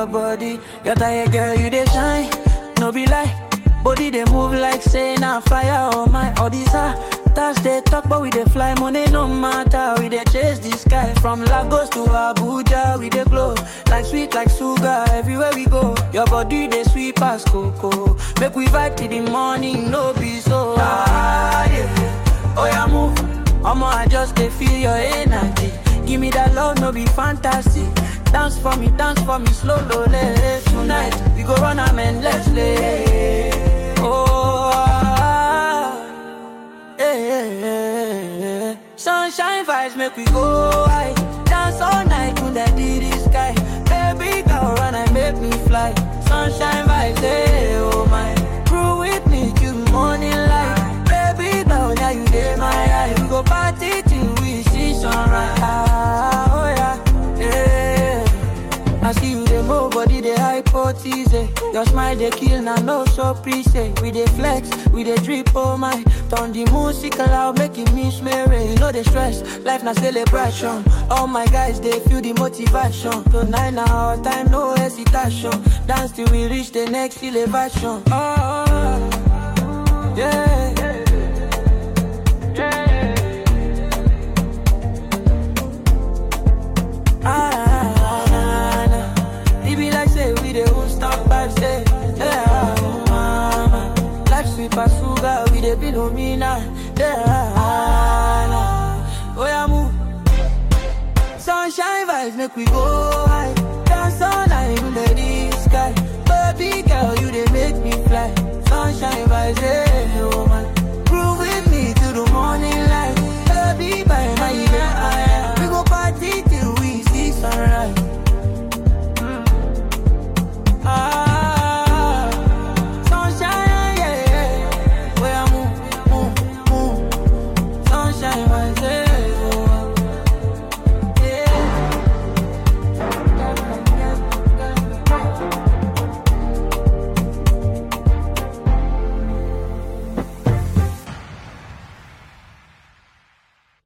your body. Your tired girl, you dey shine. No be lie. Body they move like say na fire oh my all these Touch they talk but we dey fly money no matter we dey chase the sky from Lagos to Abuja we dey glow like sweet like sugar everywhere we go your body dey sweet pass cocoa make we vibe till the morning no be so ah yeah oh yeah move Omo I just dey feel your energy give me that love no be fantasy dance for me dance for me slow slow tonight we go run am endlessly. Oh, ah, eh, eh, eh, eh. sunshine vibes make we go high. Dance all night under the sky. Baby girl, run and make me fly. Sunshine vibes, eh, oh my. Crew with me till morning light. Baby girl, now you dey my eye. We go party till we see sunrise. Ah, oh yeah, yeah. I see you dey move body dey hypothesis eh. Your smile dey kill na no surprise eh. We dey flex, we dey drip oh my Turn the music loud make it miss Mary You know the stress, life na celebration All my guys dey feel the motivation Tonight na our time, no hesitation Dance till we reach the next elevation Oh, yeah Ah, nah. It be like say we the won't stop vibes, say yeah, oh mama. Life sweet pass sugar, we the below me now, yeah. Nah. Oh yeah, move. Sunshine vibes make we go high. Dance all night under the sky. Baby girl, you they make me fly. Sunshine vibes, yeah.